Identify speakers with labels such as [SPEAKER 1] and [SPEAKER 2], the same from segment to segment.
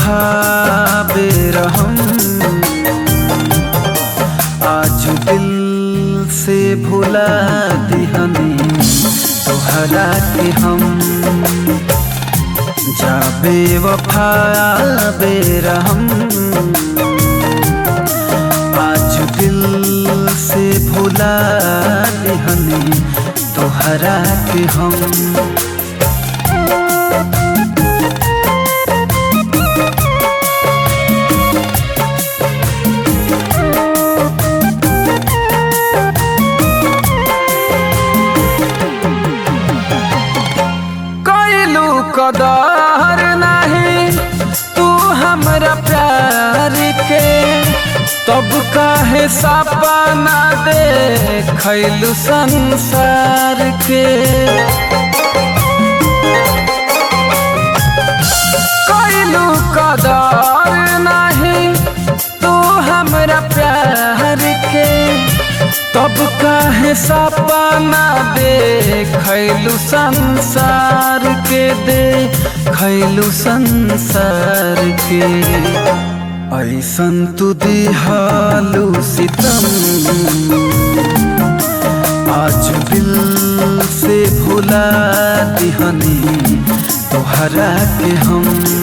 [SPEAKER 1] बेवफा बेरहम आज दिल से भुला दिहनी तोहरा के हम जा बेवफा बेरहम आज दिल से भुला दिहनी तोहरा के हम कैलू कदर नहीं तू हमरा प्यार के तब काहे सपना दे खैलू संसार के कैलू कदर नहीं तू हमरा प्यार के तब काहे सपना दे खैलू संसार के दे खैलू संसार के ऐसन तू दिहालू सितम आज दिल से भुला दिहनी तोहरा के हम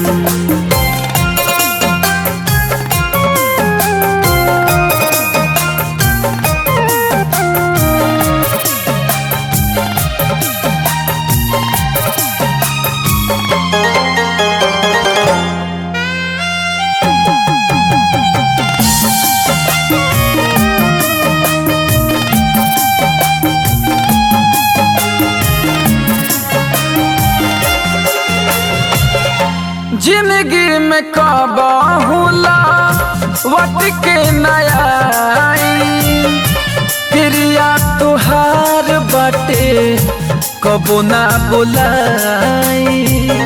[SPEAKER 1] जिंदगी में कबहुला वट के नया क्रिया तुहार बटे कबो ना बुलाई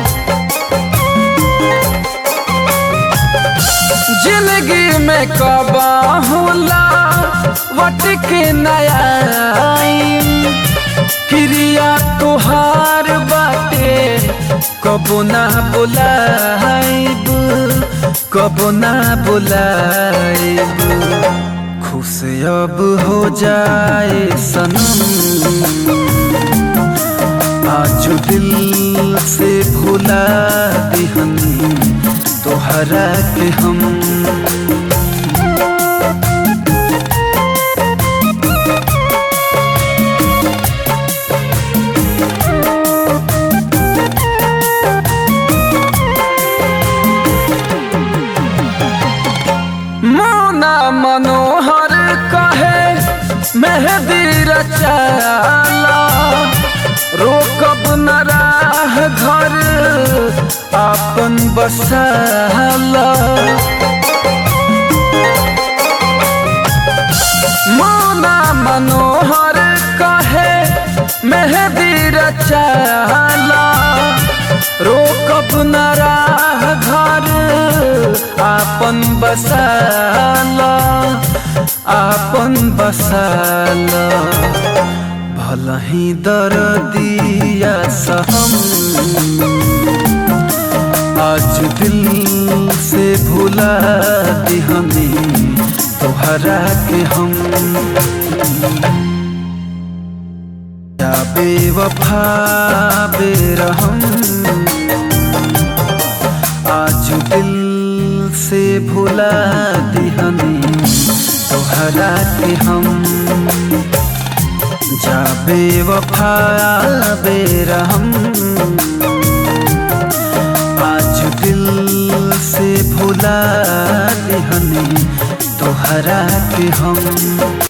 [SPEAKER 1] जिंदगी में कबहुला वट के नया क्रिया तुहार बाटे कबो ना बुलाइब कबो ना बुलाइब खुश अब हो जाए सनम आज दिल से भुला दिहनी तोहरा के हम मोना मनोहर कहे मेहदी रचाला रोकब न राह घर आपन बसाला मोना मनोहर कहे मेहदी रचाला रोकब न राह घर आपन बसाला आपन बसाला भलही दर्दिया सहम आज दिल से भुला दिहनी तोहरा के हम या बेवफा बेरहम आज दिल से भुला दिहनी तोहरा के हम जा बेवफा बेरहम आज दिल से भुला दिहनी तोहरा के हम